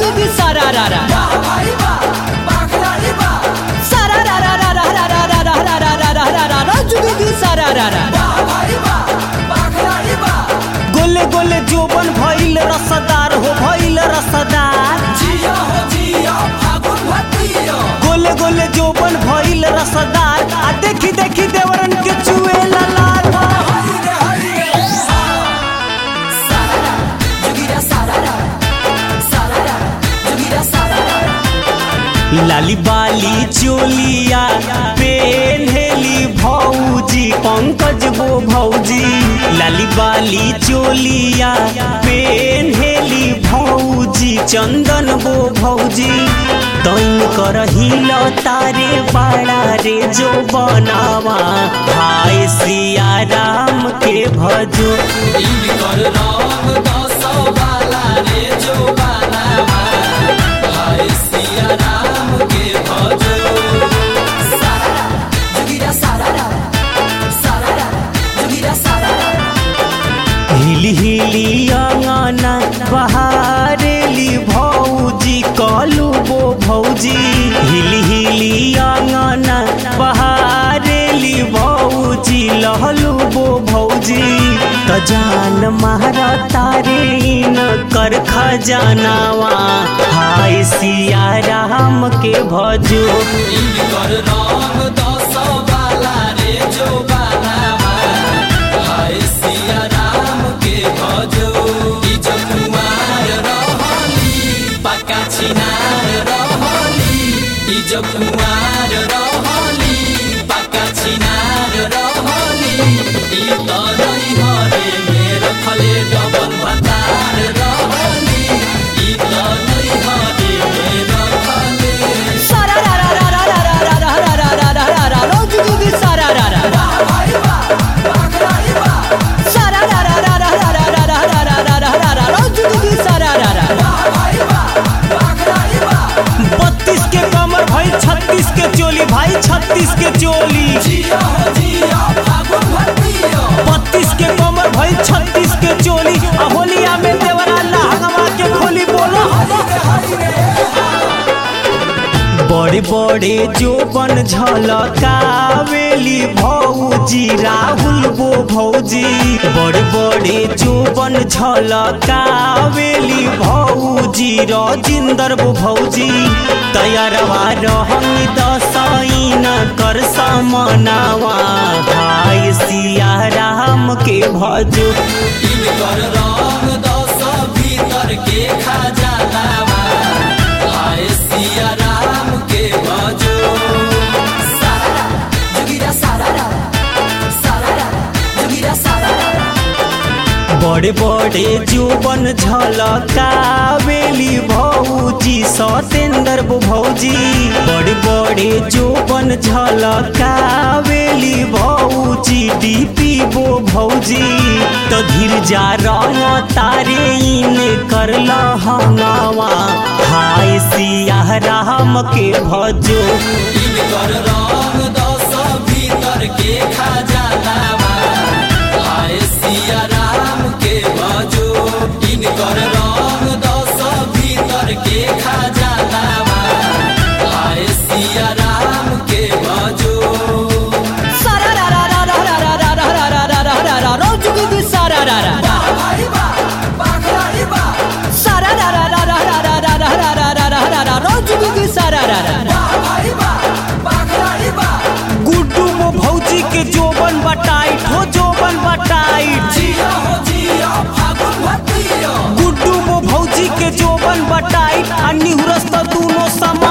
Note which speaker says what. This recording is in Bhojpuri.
Speaker 1: जुगी सारा रा रा सारा रा रा रा रा रा रा रा रा रा रा रा रा रा रा जुगी सारा रा रा गोले गोले जोबन भइल रसदार हो भइल रसदार गोले गोले जोबन भइल रसदार आ देखी देखी देवरन के चुए लाल लाली बाली चोलिया पेन्हेली भौजी पंकज वो भौजी लाली बाली चोलिया पेन्हेली भौजी चंदन वो भौजी तैन कर हिल तारे बाड़ा रे जो बनावा हाय सिया राम के भजो हिली हिली अंगना बहारेली भौजी कलू बो भौजी हिली हिली अंगना बहारेली भौजी लहलू बो भौजी त जान मारा तारे न कर खजानावा हाय सिया राम के भजो
Speaker 2: जब कुमार रहली पक्का छिनार रहली ई त नै हरे मेरो खले डबल भतार रहली ई त नै हरे मेरो खले
Speaker 1: सारा रा रा रा रा रा रा रा रा रा रा रा रा रा जुगी सारा रा रा सारा रा रा रा रा रा रा रा रा रा रा रा रा रा रा जुगी सारा रा रा बत्तीस के कमर भाई छत्तीस के चोली भाई छत्तीस के चोली
Speaker 2: जिया हो जिया फागुन भतिया
Speaker 1: बत्तीस के कमर भाई छत्तीस के चोली आ होलिया में देवरा लहंगवा के खोली बोलो बड़े बड़े जोबन झलकावेली भौजी राहुल वो भौजी बड़े बड़े जोबन झलकावेली भौजी राजिंदर वो भौजी तैयारवा रहंग दसैन कर समनावा भाई सिया राम के भजो
Speaker 2: इनकर रंग दस भीतर के खजानावा हाय सिया राम के भजो सारारा जुगिरा सारारा सारारा जुगिरा सारारा
Speaker 1: बड़े बड़े जोबन झलकावेली भौजी सतेंद्र वो भौजी बड़े बड़े जोबन झलकावेली भौजी डीपी वो भौजी तो धीर जा रंग तारे इन कर लहंगावा हाय सिया राम के भजो
Speaker 2: इनकर रंग दस भीतर के खजानावा हाय सिया राम के भजो इनकर रंग दस भीतर के खजानावा हाय सिया राम के भजो
Speaker 1: सारा रा रा रा रा रा रा रा रा रा रा रा रा रा रा जुगी सारा रा रा सारा रा रा रा रा रा रा रा रा रा रा रा रा रा रा जुगी सारा रा रा गुड्डू वो भौजी के जोबन बटाइट हो जोबन बटाइट गुड्डू वो भौजी के जोबन बटाइट आ निहुरस त दूनो सम